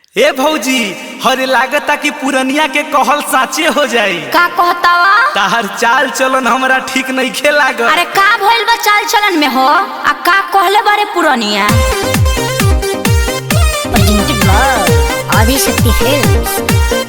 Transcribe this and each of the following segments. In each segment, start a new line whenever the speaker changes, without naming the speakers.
ए भौजी हरे लागता कि पुरनिया के कहल साचे हो जाई
का कहतावा
ताहर चाल चलन हमरा ठीक नइखे लागत
अरे का भइल बा चाल चलन में हो आ का कहले बारे पुरनिया
presented by Adi Shakti Films.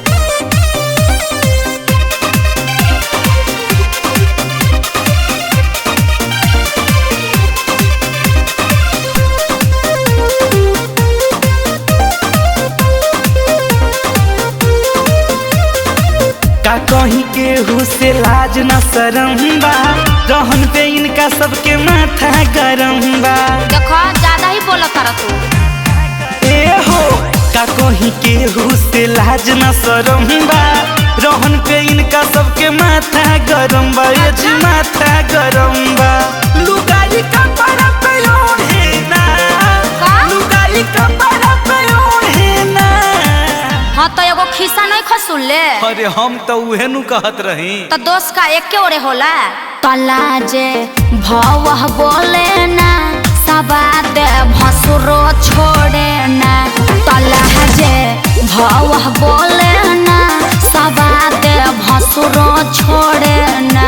का कहीं केहू से लाज न शरम बा रहन पे इनका सबके माथा गरम बा
देखो ज्यादा ही बोलत तारा तू
ए हो का कहीं केहू से लाज न शरम बा रहन पे इनका सबके माथा गरम बा ये जी माथा गरम बा लुगाई का पर पे ओढ़े ना
का?
लुगाई का पर पे ओढ़े ना
हाँ तो एगो खिस्सा नहीं खसुल ले
अरे हम तो उहे नु कहत रही
तो दोस्त का एक के ओरे होला तला जे भव बोले ना सबाद भसुरो छोड़े ना तला जे भव बोले ना सबाद भसुरो छोड़े ना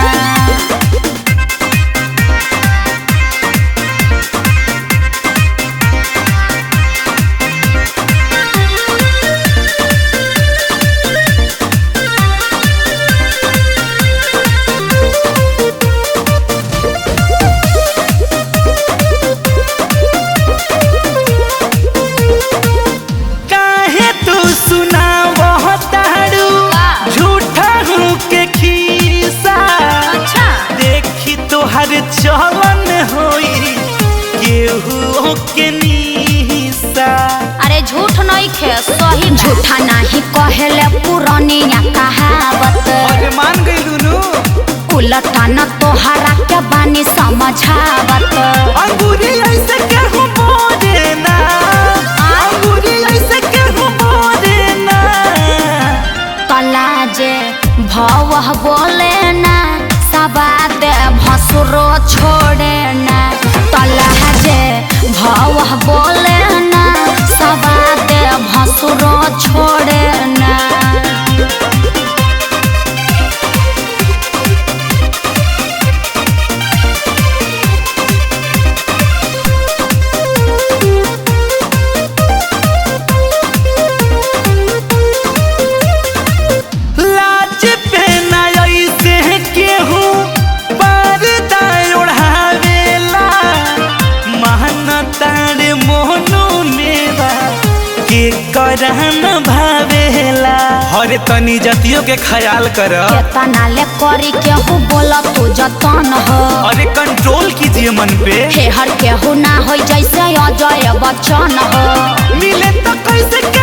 काहे तू सुनावह तारू
का?
झूठा हूँ के खीसा
अच्छा
देखी तोहर चलन होई केहू के नीसा
अरे झूठ नहीं खे सही झूठा नहीं कहेले पुरानिया कहावत
अरे मान गई नु
उलटा न तोहरा के बानी समझावत
अंगूरी ऐसे केहू बोले ना अंगूरी ऐसे केहू बोले ना
तला जे भव बोले ना सबाद भसुरो छोड़े ना तला जे भव बोले ना सबाद भसुरो छोड़े ना
लाज पे ना ऐसे केहू पर्दा ओढ़ावेला महनतार मोहनो मेवा के करहन भावेला हरे तनी जतियों के ख्याल कर
केतना ले करी केहू बोला तू जतन हो
अरे कंट्रोल कीजिए मन पे
हेहर केहू ना हो जैसे अजय बच्चन हो
मिले तो कैसे